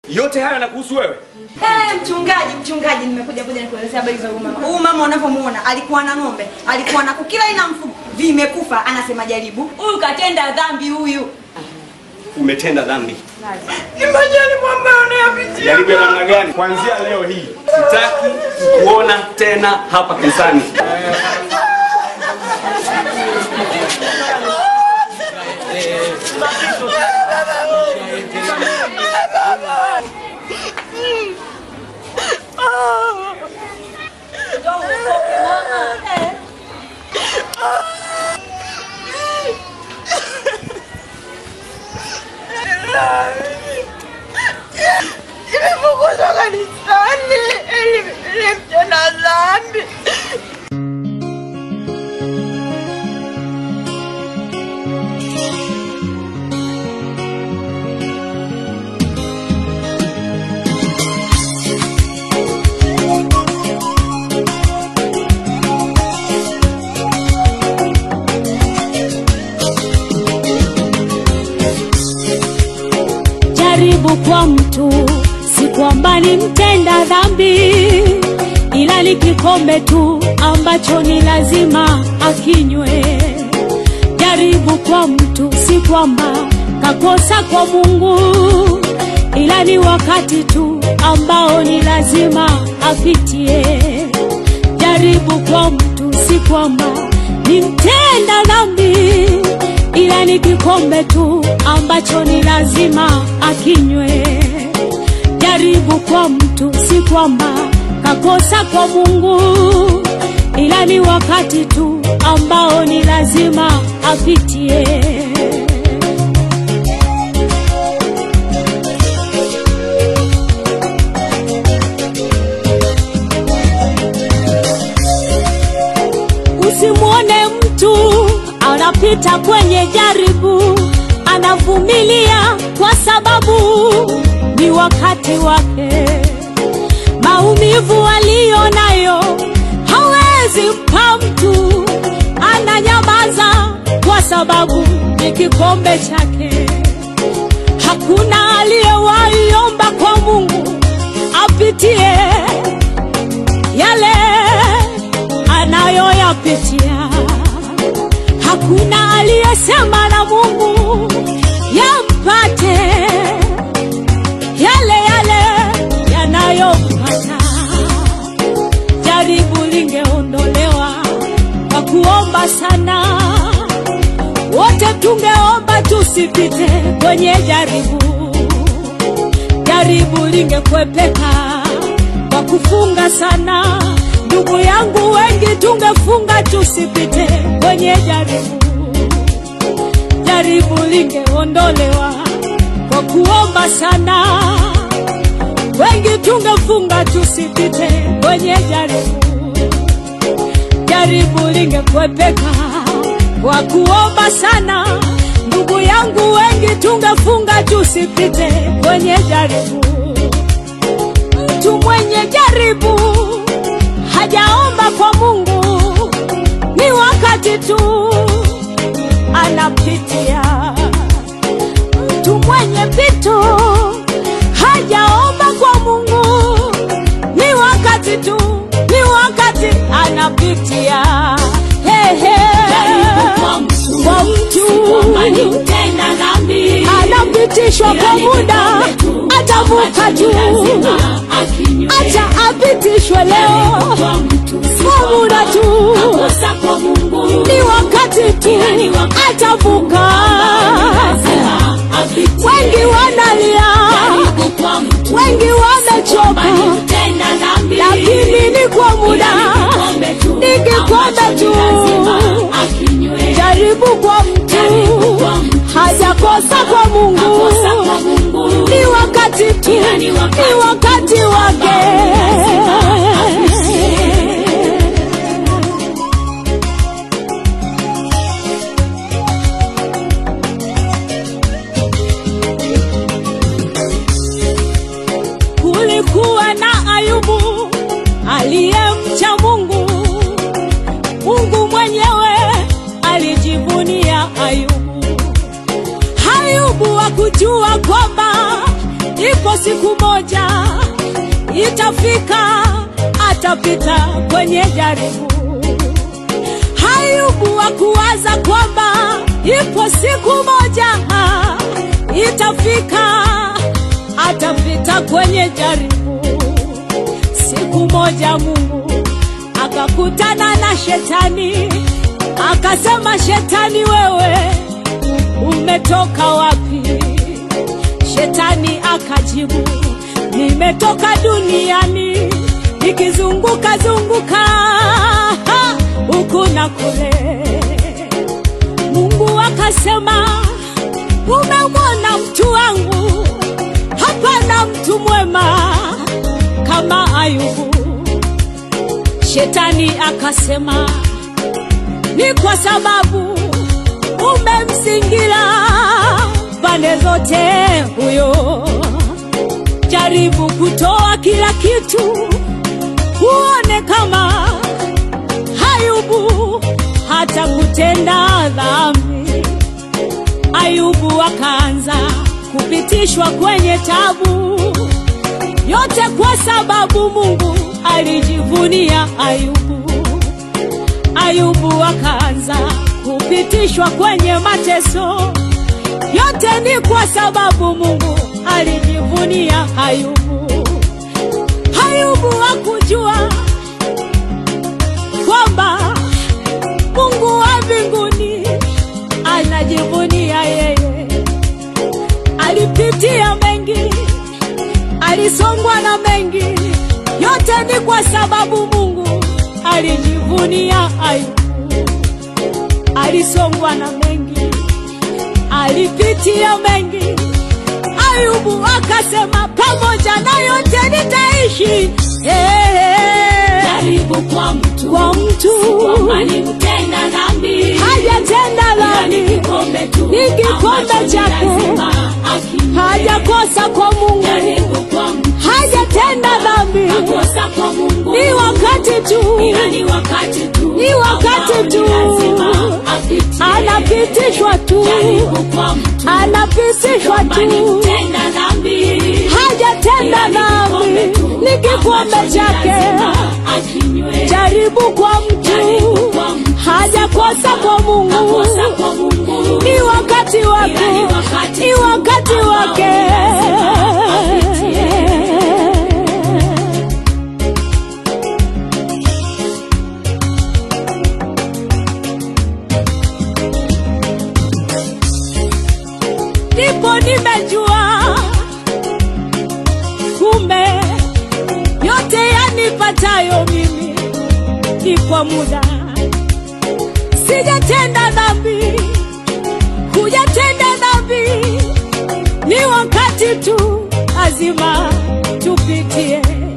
Yote haya yanakuhusu wewe? Eh, mchungaji, mchungaji, nimekuja kuja nikuelezea habari za huyu mama. Huyu mama unavyomuona alikuwa na ng'ombe, alikuwa na kuku, kila aina ya mfugo vimekufa, anasema jaribu. Huyu katenda dhambi huyu. Umetenda dhambi. Imagine mambo anayopitia. Jaribu ya namna gani? Kuanzia leo hii sitaki kuona tena hapa kanisani. Nimefukuzwa kanisani ili nilimtenda dhambi. jaribu kwa mtu si kwamba ni mtenda dhambi ila ni kikombe tu ambacho ni lazima akinywe jaribu kwa mtu si kwamba kakosa kwa mungu ila ni wakati tu ambao ni lazima apitie jaribu kwa mtu si kwamba ni mtenda dhambi ila ni kikombe tu ambacho ni lazima akinywe jaribu kwa mtu si kwamba kakosa kwa mungu ila ni wakati tu ambao ni lazima apitie usimwone mtu anapita kwenye jaribu anavumilia kwa sababu ni wakati wake maumivu aliyo nayo hawezi mpa mtu ananyamaza kwa sababu ni kikombe chake hakuna aliyewaiomba kwa mungu apitie yale anayoyapitia hakuna aliyesema na mungu yampate yale yale yanayompata jaribu lingeondolewa kwa kuomba sana wote tungeomba tusipite kwenye jaribu jaribu lingekwepeka kwa kufunga sana ndugu yangu wengi tungefunga tusipite kwenye jaribu jaribu lingeondolewa kwa kuomba sana wengi tungefunga tusipite kwenye jaribu jaribu lingekwepeka kwa kuomba sana ndugu yangu wengi tungefunga tusipite kwenye jaribu mtu mwenye jaribu hajaomba kwa mungu ni wakati tu anapitia mtu mwenye pito hajaomba kwa mungu ni wakati tu ni wakati anapitia hey, hey. kwa mtu anapitishwa kwa muda atavuka tu acha apitishwe leo kwa muda tu ni wakati tu atavuka wengi wanalia wengi wamechoka lakini ni kwa muda ni kikombe tu jaribu kwa mtu hajakosa kwa mungu ni wakati tu ni wakati wake kulikuwa na ayubu aliyemcha mungu mungu mwenyewe alijivunia ayubu ayubu hakujua kwamba ipo siku moja itafika, atapita kwenye jaribu. Ayubu hakuwaza kwamba ipo siku moja itafika, atapita kwenye jaribu. Siku moja Mungu akakutana na shetani, akasema, Shetani, wewe umetoka wapi? Shetani akajibu, nimetoka duniani nikizunguka zunguka ha, huku na kule. Mungu akasema, umemwona mtu wangu, hapana mtu mwema kama Ayubu. Shetani akasema, ni kwa sababu umemzingira pande zote huyo. Jaribu kutoa kila kitu, uone kama Ayubu hata kutenda dhambi. Ayubu akaanza kupitishwa kwenye tabu, yote kwa sababu Mungu alijivunia Ayubu. Ayubu akaanza kupitishwa kwenye mateso, yote ni kwa sababu Mungu alijivunia Ayubu. Ayubu hakujua kwamba Mungu wa mbinguni anajivunia yeye. Alipitia mengi, alisongwa na mengi, yote ni kwa sababu Mungu alijivunia Ayubu. Alisongwa na mengi, alipitia mengi. Ayubu akasema, pamoja na yote nitaishi. Hey, jaribu kwa mtu kwa mtu kwamba ni mtenda dhambi hajatenda Ila ni dhambi, kikombe tu ni kikombe ambacho ni chake. lazima akinywe. hajakosa kwa Mungu, jaribu kwa mtu hajatenda dhambi, akosa kwa Mungu ni wakati tu ila ni wakati tu Ni wakati ambao ni tu. lazima apitie. anapitishwa tu, jaribu kwa mtu anapitishwa kwamba ni tu, mtenda dhambi hajatenda Ila ni kikombe dhambi, tu ni kikombe ambacho ni chake. lazima akinywe. Jaribu kwa Jaribu mtu, kwa mtu hajakosa kwa Mungu, akosa kwa Mungu ni wakati wake, Ila ni wakati ni tu wakati ambao wake. ni lazima apitie. ndipo nimejua kumbe yote yanipatayo mimi ni kwa muda. Sijatenda dhambi, hujatenda dhambi, ni wakati tu, lazima tupitie.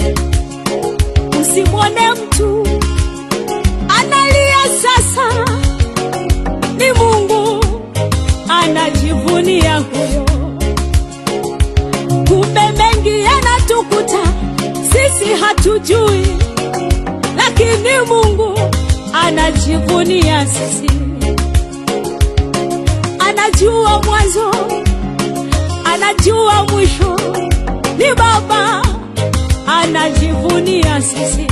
Usimwone mtu analia sasa, ni Mungu anajivunia huyo. Kumbe mengi yanatukuta sisi hatujui, lakini Mungu anajivunia sisi. Anajua mwanzo, anajua mwisho, ni Baba anajivunia sisi.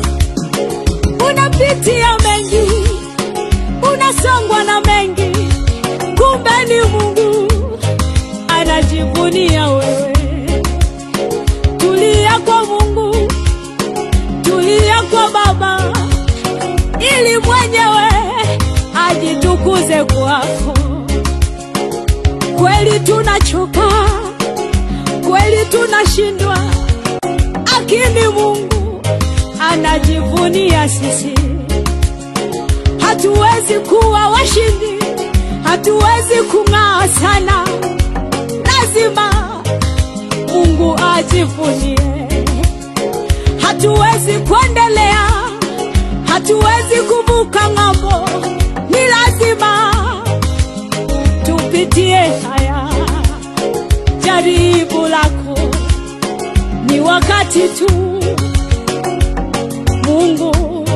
Unapitia mengi, unasongwa na mengi, kumbe ni Mungu anajivunia wewe. Tulia kwa Mungu, tulia kwa Baba, ili mwenyewe ajitukuze kwako. Kweli tunachoka, kweli tunashindwa, lakini Mungu anajivunia sisi. Hatuwezi kuwa washindi, hatuwezi kung'aa sana, lazima Mungu ajivunie. Hatuwezi kuendelea, hatuwezi kuvuka ng'ambo, ni lazima tupitie haya. Jaribu lako ni wakati tu, Mungu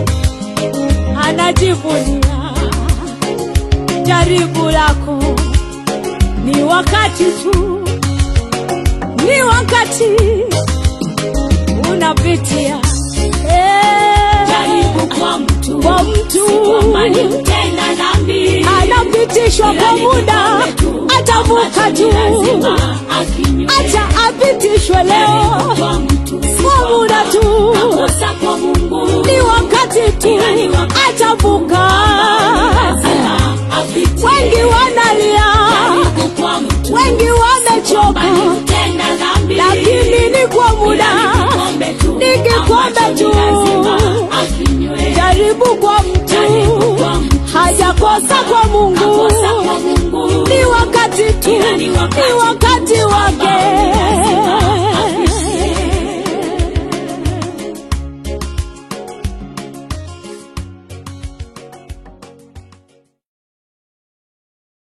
anajivunia. Jaribu lako ni wakati tu, ni wakati unapitia Eh, jaribu kwa mtu kwa mtu kwamba ni mtenda dhambi anapitishwa kwa muda atavuka tu lazima akinywe acha apitishwe leo kwa mtu kwa muda tu kosa kwa Mungu ni wakati tu atavuka lazima apitie wengi wanalia jaribu kwa mtu wengi wamechoka mtenda dhambi lakini ni kwa muda kikombe tu ni kikombe ambacho tu ni lazima akinywe jaribu kwa mtu Jaribu kwa mtu. hajakosa kwa mungu kosa kwa Mungu ni wakati tu Ila ni wakati ni wakati